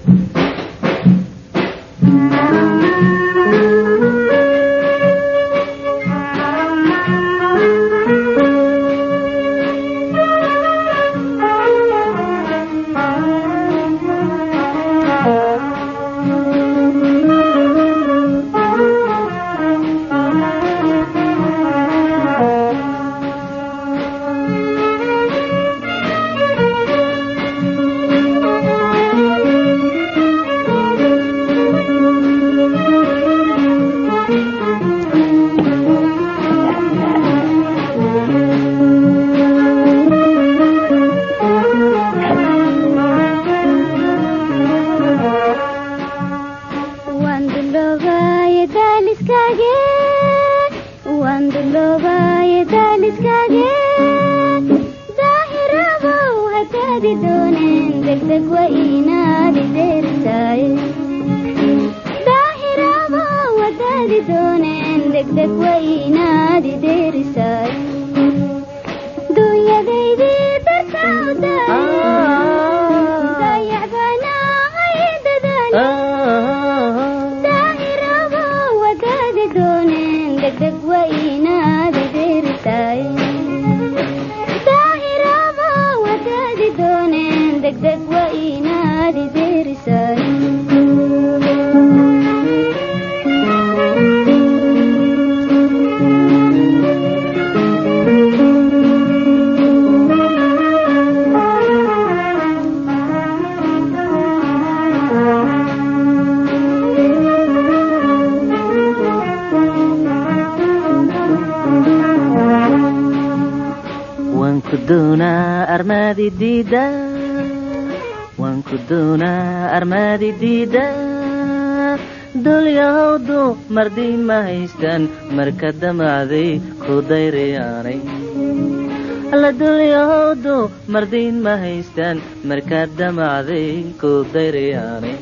wanku doonaa armaadi diida dulyahowdu mardiin ma haystaan marka damacday ku dayrayaanay alla dulyahowdu mardiin ma haystaan markaa damacday ku dayrayaanay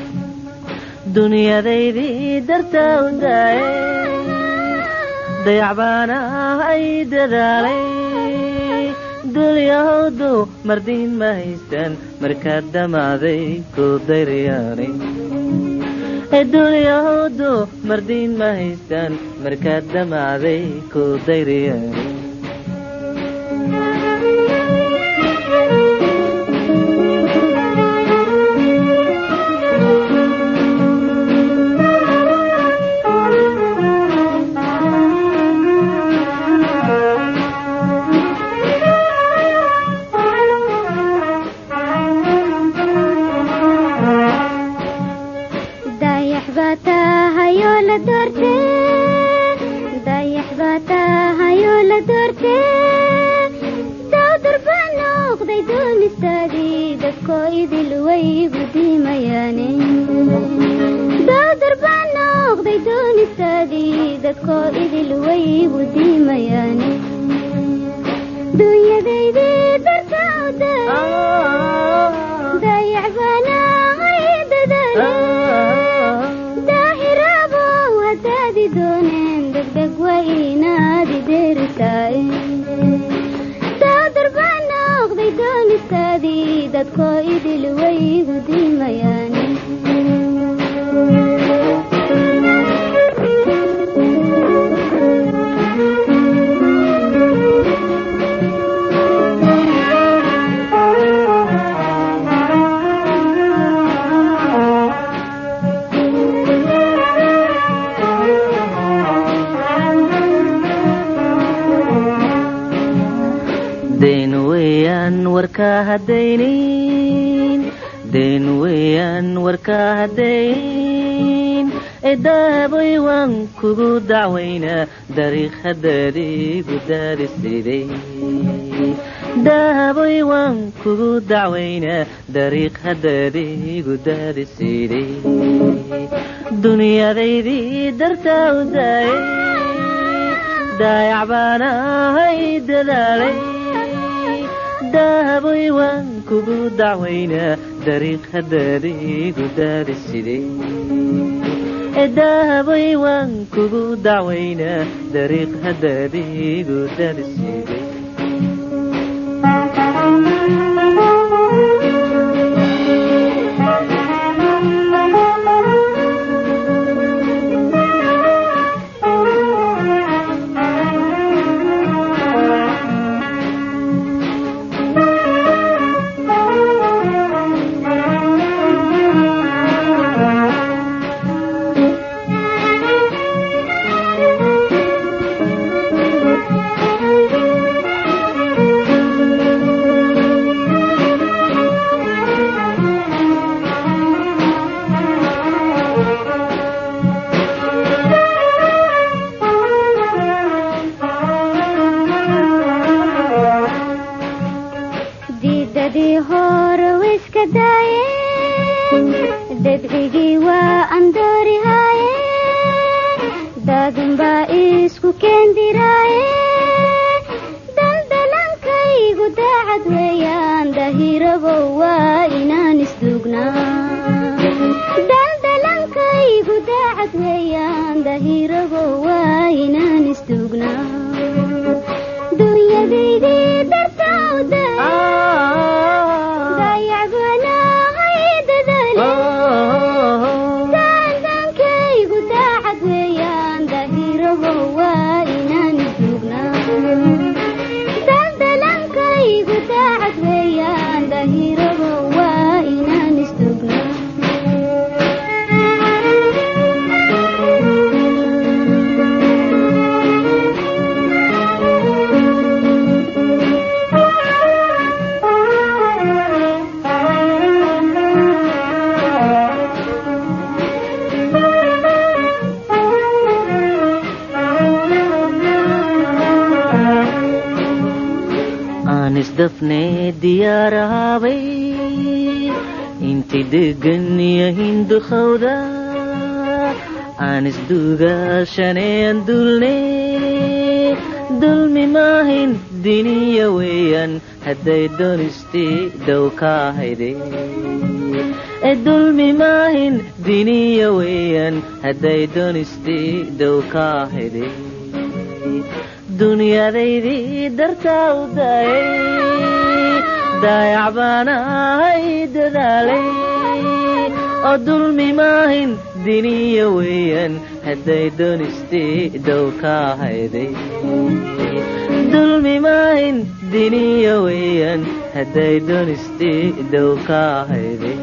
dunyadaydii dartaa u daaye dayacbaana ay dadaalay dulyahowdu mardiin ma haystaan markaa damacday ku dayrayaanay dulyahowdu mardiin ma haystaan markaa damacday ku dayrayaanay deen weeyaan warkaa haddayn eedaaboy waan kugu dacwaynaa dariikhadaadiigu daadisiday daaboy waan kugu dacwaynaa dariiq haddaadiigu daadisiday dunyadaydii dartaa u daayay daayac baana hay dadaalay daaboy waan kugu dacwaynaa dariiq haddaadiigu daadisiday daaboy waan kugu dacwaynaa dariiq haddaadiigu daadisiday dedcigii waa andoorihaaye daadunbaa isku keendiraaye daldalankaygu daacad weeyaan dahirabow waa inaan isduugnaa daldalankaygu daacad weeyaan dahirabow waa inaan isduugnaa dunyadaydii dartawda dayacbanaahay dadale daandankaygu daacad weeyaan dahirabow waa inaan isduugnaa daldalankaygu daacad weeyaan dahirabow waa inaan isduugnaa aan isdafnee diyaarahabay inti degan yahin dukhawda aan isduugaashaneen dulne dulmi maahin diniya weeyaan hadday doonisti dhow ka hayde dulmi maahin diniya weeyaan hadday doonisti dhow ka hayde dunyadaydii dartaa u daayay daayac baan ahay dadaalay oo dulmi maahin diniya weeyaan hadday doonisti dhow ka hayday dulmi maahin diniya weeyaan hadday doonisti dhow ka hayday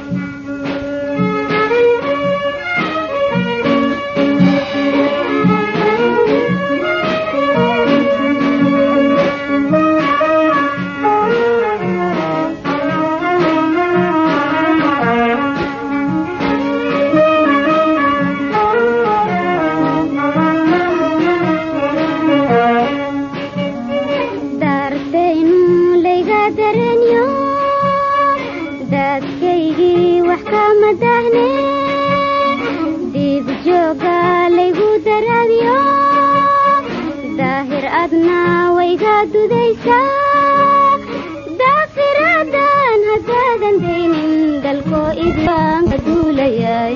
daartaynu layga daranyo daadkaygii wax kama dahne diib jooga laygu daraadyo daahir adna wayga dudaysaa daafiraadan haddaadan daynin dalkoo idaan ka duulayay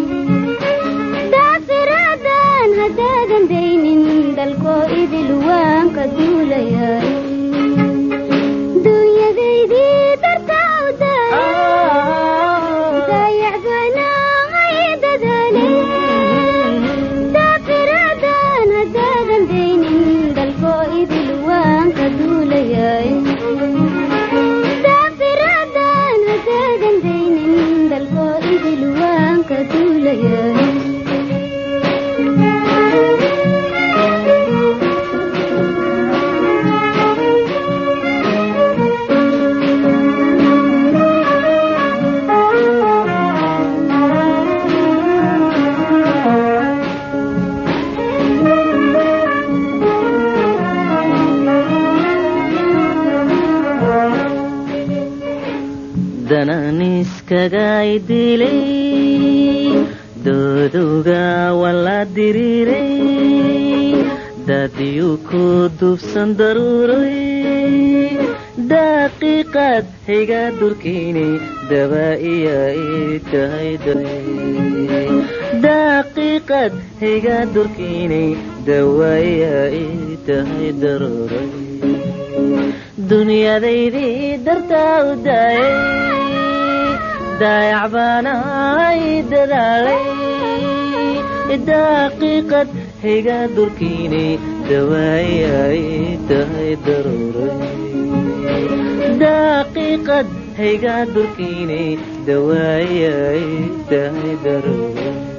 daafiraadan haddaadan daynin dalkoo idil waan ka duulayay dunyadaydii dartaa u daayay dayacbanaahay dadale daafiraadan haddaadan daynin dalkoo idil waan ka duulayay daafiraadan haddaadan daynin dalkoo idil waan ka duulayay dananiskaga idilay dooduga wala diriiray dadyu ku dubsan daruuray daqiiqad xiga durkiinay daba iya ii tahay daqiiqad xiga durkiinay dawa iya ii tahay daruuray dunyadaydii dartaa u daayay daayac baan ahay dadaalay daqiiqad xiga durkiinay dawaaya ii tahay daruuray daqiiqad xiga durkiinay dawaaya ii tahay daruuray